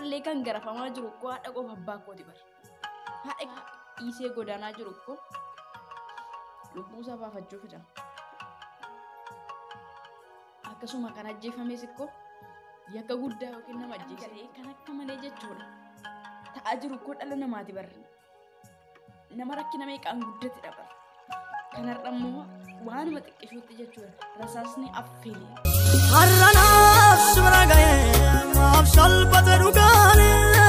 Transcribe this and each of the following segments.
har'allee kan garafamaa jiru koo haadha qofa abbaa kooti bara. Haadha dhiisee godaanaa jiru koo lubbuu isaa baafachuu fida. Akkasuma kan ajjeefames ikkoo yakka guddaa yookiin nama ajjeesee kan akka malee jechuudha. Ta'aa jiru koo dhala namaati bara. Nama rakkina meeqaan guddatedha bara. Kanarra immoo waanuma xiqqishuutti jechuudha. Rasaasni affeelee. har'anaaf sibira ga'ee maaf salphate dhugaani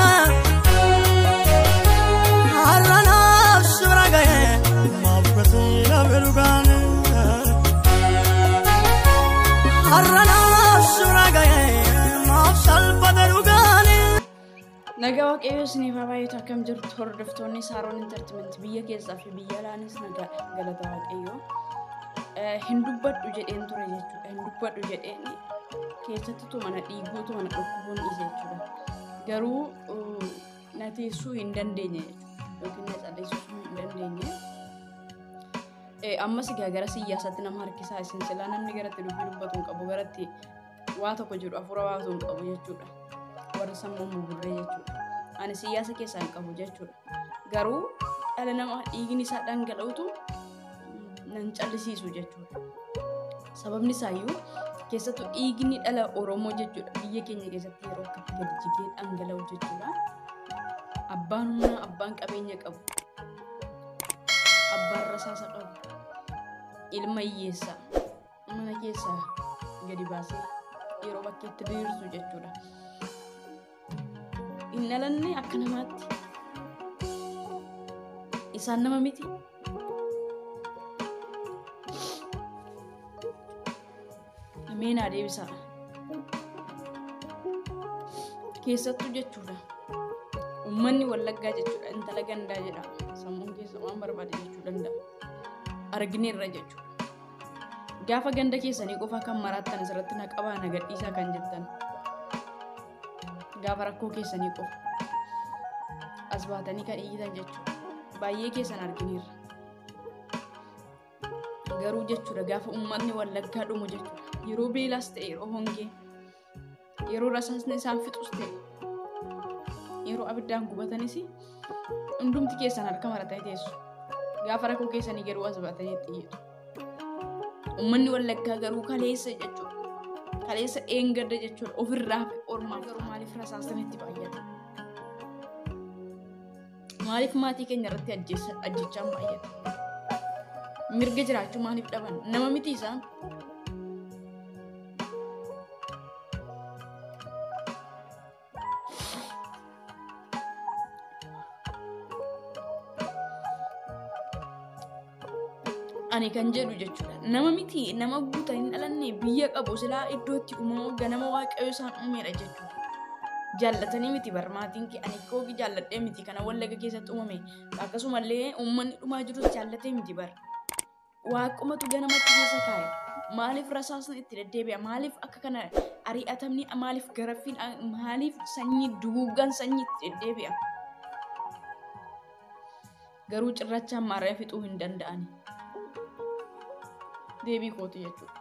har'anaaf sibira ga'ee maaf gatii dhabe dhugaani har'anaaf sibira ga'ee maaf salphate dhugaani. Nagaa waaqayyoo isiniif haa baay'atu akkam jirtu hordoftoonni Saaroon Intartimentii biyya keessaa fi biyya alaanis nagaa galata waaqayyoo. Eh, Hin dubbadhu jedheen ture jechuudha. Hin dubbadhu jedheen keessattuu mana dhiiguutu mana dhukkubuun dhiise jechuudha. Garuu uh, na teessuu hin dandeenye jechuudha. Yookiin na calleessisuu hin dandeenye. Eh, Ammas egaa gara siyaasaatti nama harkisaa isin silaa namni garatti dubbii dubbatu hin qabu garatti waa tokko jedhu hafuura baatu hin qabu jechuudha. warra sammuu buburree jechuudha. Ani siyaasa keessaa hin qabu jechuudha. Garuu dhala namaa dhiigni isaa dhangala'utu nan callisiisu jechuudha. Sababni isaayyuu keessattuu dhiigni dhala Oromoo jechuudha biyya keenya keessatti yeroo akkatti gadi jigee dhangala'u jechuudha. Abbaan humnaa abbaan qabeenya qabu. Abbaan rasaasa qabu. Ilma hiyyeessaa mana keessaa gadi baasee yeroo bakkeetti diriirsu jechuudha. hin dhalanne akka namaatti isaan nama miti ameenaa deebisaa keessattuu jechuudha ummanni wallaggaa jechuudha intala gandaa jedha sammuun keessa waan barbaade jechuu danda'a argineerra jechuudha gaafa ganda keessanii qofa kan maraattan asirratti na qabaa na gadhiisaa kan jettan gaafa rakkoo keessanii qofa as baatanii kan iyyitan jechuudha baay'ee keessan argineerra garuu jechuudha gaafa uummanni wallaggaa dhumu jechuudha yeroo beelaas ta'e yeroo hongee yeroo rasaasni isaan fixus ta'e yeroo abiddaan gubatanis hundumti keessan harka maratanii teessu gaafa rakkoo keessanii garuu as baatanii itti iyyitu uummanni wallaggaa garuu kaleessa jechuudha kaleessa dheengadda jechuudha ofirraa fi ormaa garuu maaliif rasaasni itti baay'ata maaliif maatii keenya irratti ajjeessa- ajjechaan baay'ata mirga jiraachuu maaliif dhaban nama miti isaan ani kan jedhu jechuudha nama miti nama guutan hin dhalanne biyya qabu silaa iddootti uumamu ganama waaqayyo isaan uumeedha jechuudha jaallatanii miti barmaatiin kee ani kooki jaalladhee miti kana wallaga keessatti uumame akkasumallee uummanni dhumaa jirus jaallatee miti bar waaqumatu ganamatti keessa kaa'e maaliif rasaasni itti deddeebi'a maaliif akka kana ari'atamni maaliif garaffiin maaliif sanyii duguuggan sanyii itti deddeebi'a garuu cirrachaan maaree fixuu hin danda'ani deebii kooti jechuudha.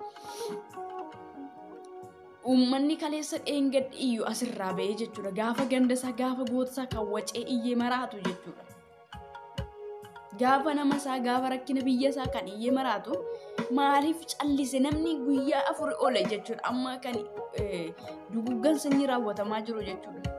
Uummanni kaleessa dheengadhi iyyuu asirraa ba'ee jechuudha. Gaafa gandasaa gaafa gootasaa kan wacee iyyee maraatu jechuudha. Gaafa nama isaa gaafa rakkina biyya isaa kan iyyee maraatu maaliif callise namni guyyaa afur ole jechuudha. Amma kan eh, duguggan sanyii raawwatamaa jiru jechuudha.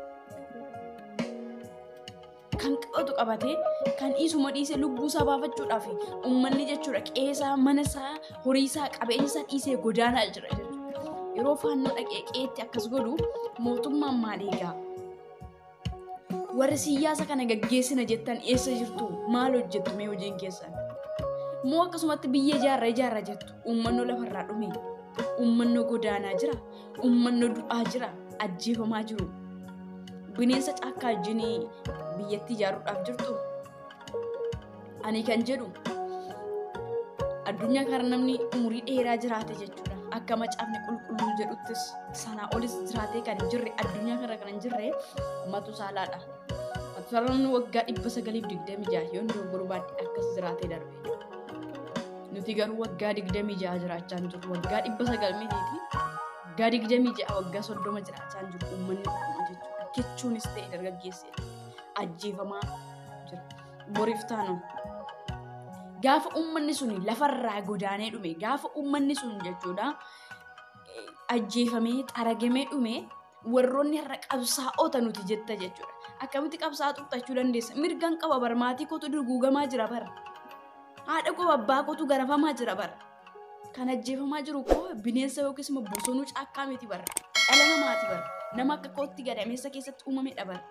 kan qabatu qabatee kan dhiisuma dhiise lubbuu isaa baafachuudhaaf uummanni jechuudha qeesaa mana isaa horii isaa qabeenya isaa dhiisee godaanaa jira jechuudha. Yeroo faannoo dhaqee qeetti akkas godhu mootummaan maal eegaa? Warri siyaasa kana gaggeessina jettan eessa jirtu? Maal hojjettu mee hojiin keessan? Moo akkasumatti biyya ijaarra ijaarra jettu uummannoo lafarraa dhume? Uummannoo godaanaa jira? Uummannoo du'aa jira? Ajjeefamaa jiru? bineensa caakkaa wajjinii biyyatti ijaaruudhaaf jirtu ani kan jedhu addunyaa kana namni umurii dheeraa jiraate jechuudha akka macaafni qulqulluu jedhuttis sanaa olis jiraatee kan hin jirre addunyaa kana kan hin jirre matusaalaadha matusaalaan waggaa dhibba sagaliif digdamii jaha yoon dogoggoruu baadhe akkas jiraatee darbe nuti garuu waggaa digdamii jaha jiraachaa hin jirru waggaa dhibba sagal mitiiti waggaa digdamii jaha waggaa soddoma jiraachaa hin jirru uummanni Oromoo jechuudha rakkichuunis ta'e dargaggeessi ajjeefamaa jira. Boriif taanu gaafa uummanni sun lafarraa godaanee dhume gaafa uummanni sun jechuudha eh, ajjeefamee xaragamee dhume warroonni har'a qabsaa'ota nuti jetta jechuudha. Akkamitti qabsaa'aa tuqxachuu dandeessa? Mirgan qaba bar maatii kootu duguugamaa jira bara. Haadha koo abbaa kootu garafamaa jira bara. Kan ajjeefamaa jiru koo bineensa yookiis immoo bosonuu caakkaa miti bara. Dhala namaati bara. Nama akka kootti gadameessa keessatti uumamedha bara.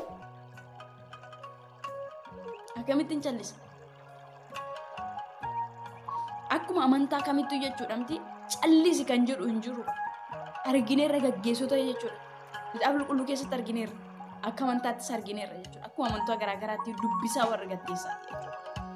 Akkamittiin callisa? Akkuma amantaa kamittuu jechuudha miti callisi kan jedhu hin jiru. Argineerra gaggeessota jechuudha. Kitaaba qulqulluu keessatti argineerra. Akka amantaattis argineerra jechuudha. Akkuma amantaa garaa garaatti dubbisaa warra gatteessaati jechuudha.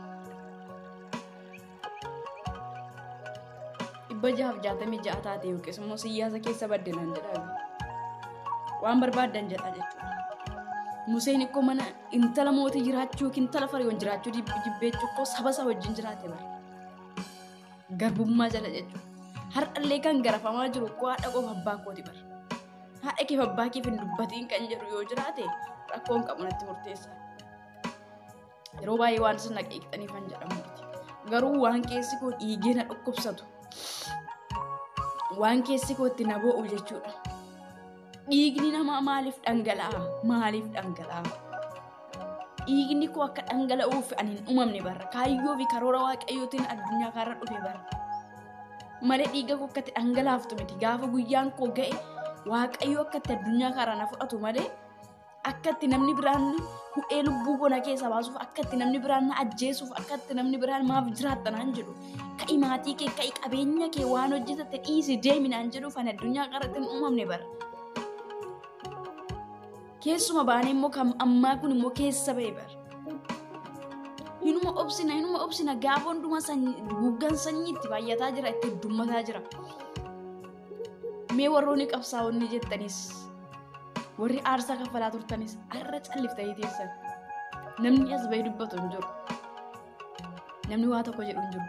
Dhibba jahaaf jaatamii ja'a taate yookiis immoo siyaasa keessa baddenan jedha. Waan barbaaddan jedha jechuudha. Museen ikkoo mana intala mootii jiraachuu yookiin intala fariiwwan jiraachuu dib- jibbeechuu ikkoo saba isaa wajjin jiraate bara. Garbummaa jala jechuudha. Har'allee kan garafamaa jiru ikkoo haadha qofa abbaa kooti bara. Haadha keef abbaa keef hin dubbatiin kan jedhu yoo jiraate rakkoon qabu natti murteessa. Yeroo baay'ee waan isin naqeeqxanii kan jedhamu miti. Garuu waan keessi koo dhiigee na dhukkubsatu. Waan keessi koo itti na bo'u jechuudha. Dhiigni namaa maaliif dhangala'a? Maaliif dhangala'a? Dhiigni koo akka dhangala'uuf ani hin uumamne barra. Kaayyoo fi karoora waaqayyootiin addunyaa kanarra dhufe barra. Malee dhiiga koo akka itti dhangalaaftu miti. Gaafa guyyaan koo ga'e waaqayyo akka itti addunyaa kana na fudhatu malee akka itti namni biraan hudhee lubbuu koo na keessa baasuuf akka itti namni biraan na ajjeesuuf akka itti namni biraan maaf jiraatta naan jedhu ka'i maatii kee ka'i qabeenya kee waan hojjetatte dhiisi deemi naan jedhuuf ani addunyaa kanarratti hin uumamne bara. Keessuma baanee immoo kan ammaa kun immoo keessa ba'e bara. Hinuma obsina hinuma obsina gaafa hunduma guggan sanyii itti baay'ataa jira itti heddummataa jira. Mee warroonni qabsaa'onni jettanis warri aarsaa kaffalaa turtanis har'a calliftanii teessan. Namni as bahee dubbatu hin jiru. Namni waa tokko jedhu hin jiru.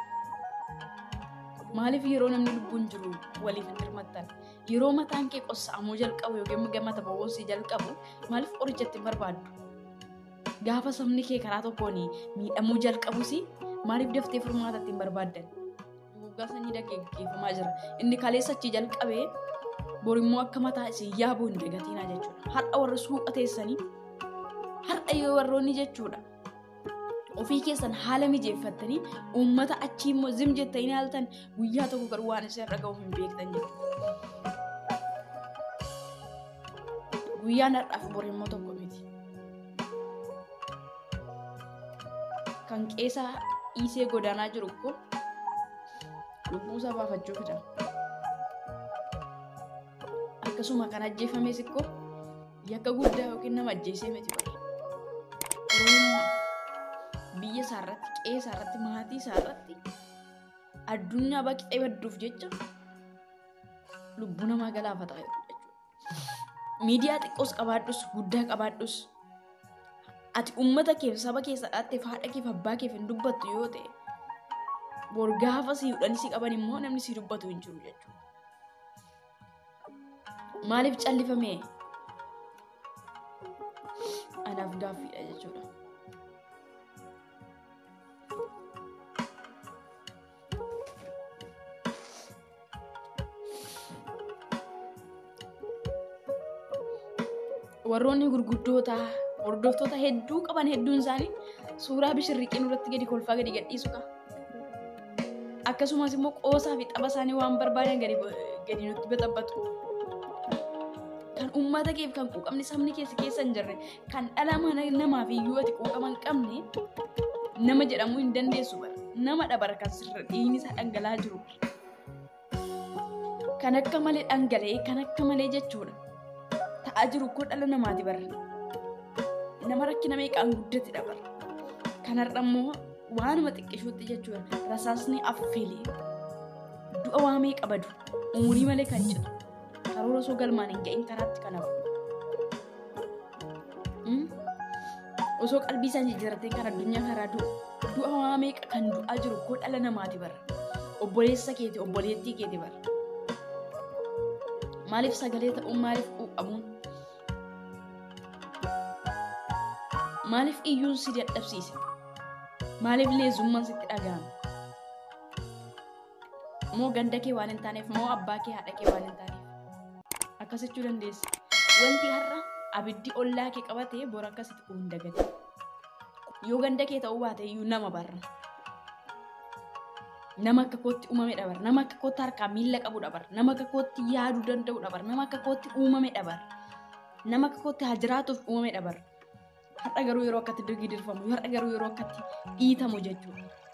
Maaliif yeroo namni lubbuun jiru waliif hin hirmattan? Yeroo mataan kee qossa'amuu jalqabu yookiin gamata bawwasii jalqabu maaliif qorichatti hin barbaaddu? Gaafa sabni kee karaa tokkoon miidhamuu jalqabus maaliif daftee furmaatatti hin barbaaddan? Guggaa sanyii dhaggeeffamaa jira. Inni kaleessa achi jalqabee borimmoo akka mataa isin yaabuu hin dagatiinaa jechuudha. Har'a warri suuqa teessanii har'a yoo warroonni jechuudha. Ofii keessan haala mijeeffattanii uummata achii immoo zim jettanii haaltan guyyaa tokko garuu waan isin irra ga'u hin beektan jechuudha. Guyyaan har'aaf borimmoo tokko miti. Kan qeesaa dhiisee godaanaa jiru kun lubbuu isaa baafachuu fida. Akkasuma kan ajjeefames ikkoo yakka guddaa yookiin nama ajjeesee miti bara. Oromummaa biyya isaarratti, qe'ee isaarratti, maatii isaarratti addunyaa baqixee badduuf jecha lubbuu namaa galaafata jechuudha. Miidiyaa xiqqoos qabaadhus, guddaa qabaadhus ati uummata keef saba keessa dhaatteef haadha keef abbaa keef hin dubbattu yoo ta'e bor gaafa si hudhanii si qaban immoo namni si dubbatu hin jiru jechuudha. Maaliif callifame? Anaaf gaaffiidha jechuudha. Warroonni gurguddoota hordoftoota hedduu qaban hedduun isaanii suuraa bishirriqiin irratti gadi kolfaa gadi gadhiisu qaba. Akkasumas immoo qoosaa fi tapha isaanii waan barbaadan gadi gadi nutti baxabbatu. Kan uummata keef kan quuqamni sabni keessa keessa hin jirre kan dhala namaaf iyyuu ati quuqama hin qabne nama jedhamuu hin dandeessu bara. Nama dhabara kan sirra dhiigni isaa dhangala'aa jiru. Kan akka malee dhangala'ee kan akka malee jechuudha. Ta'aa jiru koo dhala namaati bara. Nama rakkina meeqaan guddatedha bara. Kanarra immoo waanuma xiqqishuutti jechuudha. Rasaasni affeelee du'a waa meeqa badu umurii malee kan citu karoora osoo galmaan hin ga'in karaatti kan hafu. Osoo qalbii isaan jijjiirratee kan addunyaa karaa du'u du'a waa meeqa kan du'aa jiru koo dhala namaati bara. Obboleessa keeti obboleettii keeti bara. Maaliif sagalee ta'uun maaliif quuqamuun Maaliif iyyuu si dadhabsiise? Maaliif leezummaan sitti dhaga'ame? Moo ganda kee waan hin taaneef moo abbaa kee haadha kee waan hin taaneef? Akkasichuu dandeessa. Wanti har'a abiddi ollaa kee qabatee bor akkasitti kun hin dagate. Yoo ganda kee ta'uu baate iyyuu nama barra. Nama akka kootti uumame dhabar. Nama akka kootti harkaa miila qabu dhabar. Nama akka kootti yaaduu danda'u dhabar. Nama akka kootti uumame dhabar. Nama akka kootti haa jiraatuuf uumame dhabar. Har'a garuu yeroo akkatti dirgi dirfamu, har'a garuu yeroo akkatti dhiitamu jechuudha.